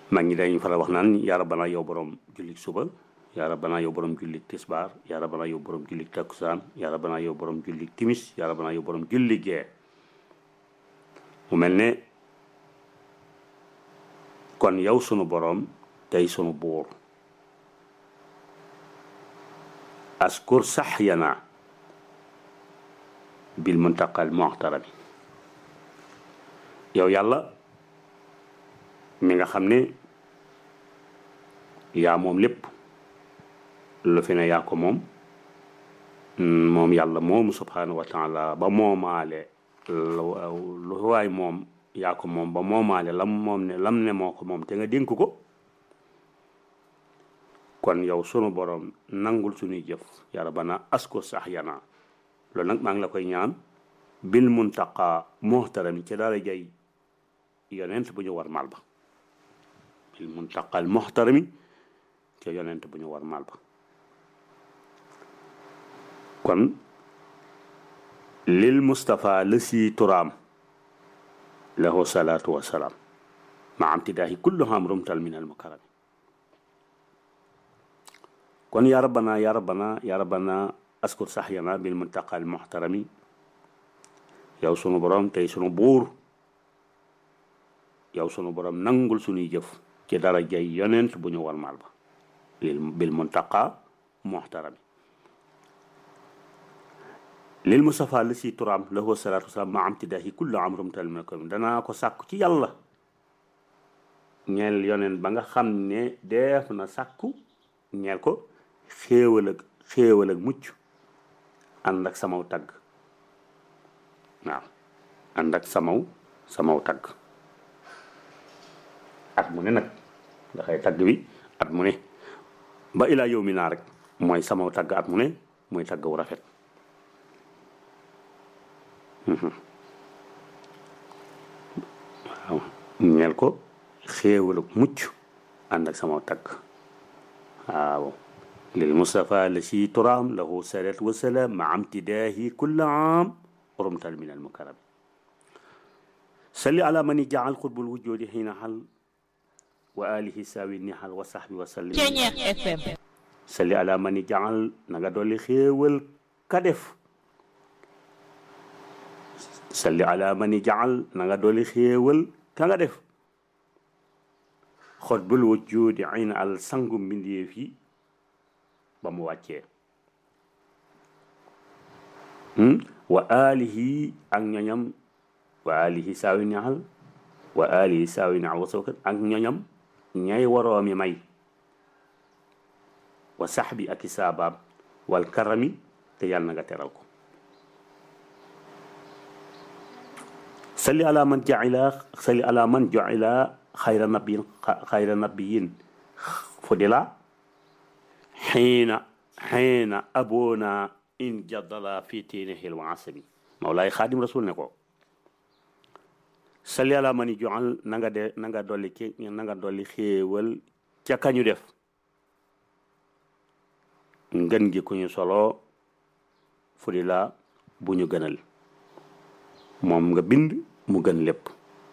mag ñi dañuy faral wax naan yaa rabbana yow borom jullit suba yaa rabbana yow borom jullit tisbaar yaa rabbana yow borom jullit takkusaan yaa rabbana yow borom jullit timis yaa rabbana yow borom jullit gee mu mel ne kon yow sunu borom tey sunu buur askur sax yana bil muntaqal muxtarami yow yàlla mi nga xam ne yaa moom lépp lu fi ne yaa ko moom moom yàlla moomu subhanahu wa taala ba moomaale lu waay moom yaa ko moom ba moomaale lam moom ne lam ne moo ko moom te nga dénk ko kon yow sunu borom nangul suñuy jëf ya rabbana asko sax yana loolu nag maa ngi la koy ñaan bil muntaqa muhtarami ci dara jay yonent bu ñu war mal ba bil muntaqal muhtarami ci yonent bu ñu war mal ba kon lil Mustafa la si turaam lahu salaatu wa salaam ma am tidaahi kullu ham rumtal min al mukarami kon yaa rabbana yaa rabbana yaa rabbana askur saxyana bil muntaqal muhtarami yow sunu borom tey sunu buur yow sunu borom nangul sunuy jëf ci dara jay yonent bu ñu war mal ba lil bil muntaqa muhtarami lil Mustafa la si turaam lahu salaatu wasalaam ma am tidaahi kullu amrum tal min ko danaa ko sàkku ci yàlla ñeel yonent ba nga xam ne def na sàkku ñeel ko xéewal ak xéewal ak mucc ànd ak samaw tagg waaw ànd ak samaw samaw tagg at mu ne nag dafay tagg bi at mu ne ba ilaa yow mi naa rek mooy samaw tagg at mu ne mooy tagg wu rafet waaw ñeel ko xéewal ak mucc ànd ak samaw tagg waaw lil Mustafa la si turaam lahu salaatu wa salaam ma amtidaahi kulla aam rumtal min al mukarram salli ala man jaal xutbul wujjoodi xiina xal wa alihi saawi nihal wa sahbi wa sallim salli ala man jaal na nga dolli xéewal ka def salli ala man jaal na nga dolli xéewal ka nga def xutbul wujjoodi xiina al sangu mbindeef yi ba mu wàccee wa alihi ak ñoñam wa alihi saawi ñaxal wa alihi saawi ñaxal wasookat ak ñoñam ñay waroomi may wa saxbi ak i saabaam wal karami te yàlla na nga teral ko salli ala man jaila salli ala man jaila xayra nabiyin xayra nabiyin fudila xiina xiina aboona in jaddala fi tiinihil wa asabi mawlaay xaadim rasul ne ko salli ala mani joxal na nga de na nga dolli ki na nga dolli xéewal ca kañu def ngën gi ku ñu solo fu di la bu ñu gënal moom nga bind mu gën lépp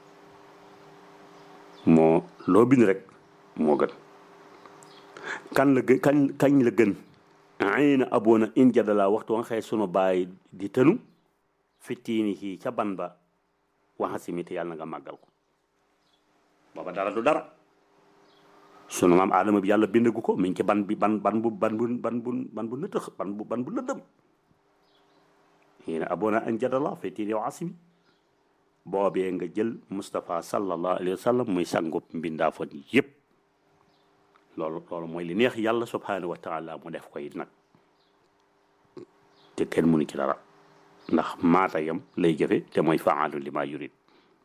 moo loo bind rek moo gën kan la gën kañ kañ la gën ay na aboona in jadala waxtu wa nga xëy sunu baay di tënu fittiini ci ca ban ba waxa simite yàlla na nga màggal ko booba dara du dara sunu maam aadama bi yàlla bindagu ko mi ngi ci ban bi ban ban bu ban bu ban bu ban bu nëtëx ban bu ban bu lëndëm yéena aboona in jadala fittiini wa asimi boobee nga jël Moustapha sallallahu alayhi wa sallam muy sangub mbindaafoon yépp loolu loolu mooy li neex yàlla subhanahu wa taala mu def ko it nag te kenn mënu ci dara ndax maata yam lay jëfe te mooy faalu li ma yurid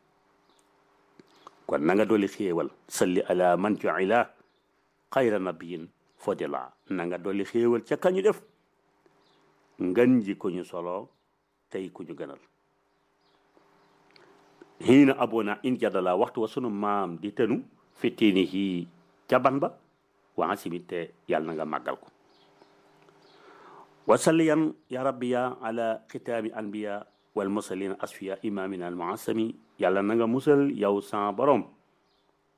kon na nga dolli xéewal salli ala man juila xayra nabiyin fodila na nga dolli xéewal ca kañu def ngan ji ko ñu solo tey ku ñu gënal xiina abona in jadala waxtu wa sunu maam di tënu fittiini hi ca ban ba waa simit te yàlla na nga màggal ko wasalliyan ya rabbiya ala xitaami anbiya wal mursalin asfiya imamina al muasami yàlla na nga musal yow sa borom